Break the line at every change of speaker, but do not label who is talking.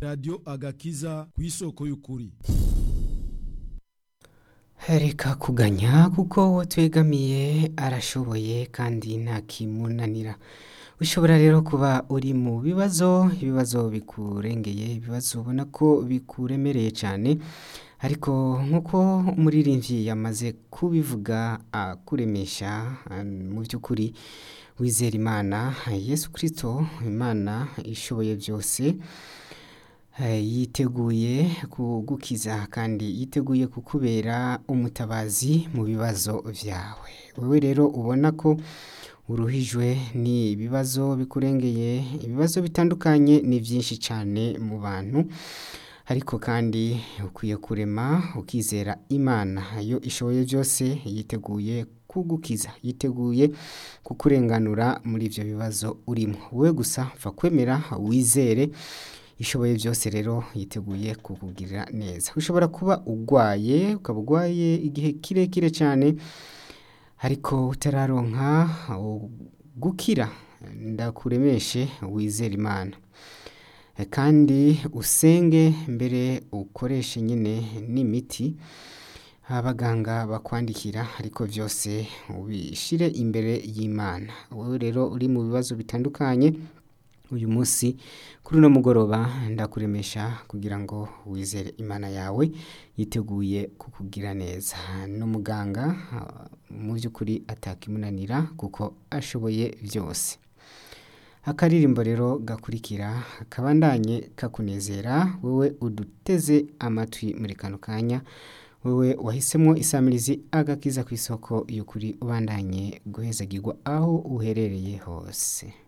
radiyo agakiza ku isoko y'ukuri
reka kuganya kuko uwo twegamiye arashoboye kandi ntakimunanira ushobora rero kuba uri mu bibazo ibibazo bikurengeye ibibazo ubona ko bikuremereye cyane ariko nk'uko umuririmbyi yamaze kubivuga akuremesha mu by'ukuri wizera imana yesu kirisito imana ishoboye byose yiteguye kugukiza kandi yiteguye kukubera umutabazi mu bibazo byawe wowe rero ubona ko uruhijwe ni ibibazo bikurengeye ibibazo bitandukanye ni byinshi cyane mu bantu ariko kandi ukwiye kurema ukizera imana iyo ishoboye byose yiteguye kugukiza yiteguye kukurenganura muri ibyo bibazo urimo wowe gusa pfa kwemera wizere ishoboye byose rero yiteguye kukugirira neza ushobora kuba urwaye ukaba urwaye igihe kirekire cyane ariko utararonka gukira ndakuremeshe wizere imana kandi usenge mbere ukoreshe nyine n'imiti abaganga bakwandikira ariko byose ubishyire imbere y'imana wowe rero uri mu bibazo bitandukanye uyu munsi kuri uno mugoroba ndakuremesha kugira ngo wizere imana yawe yiteguye kukugira neza n'umuganga mu by'ukuri atakimunanira kuko ashoboye byose akaririmbo rero gakurikira kabandanye kakunezera wowe uduteze amatwi muri kano kanya wowe wahisemo isamirizi agakiza ku isoko y'ukuri ubandanye guhezagirwa aho uherereye hose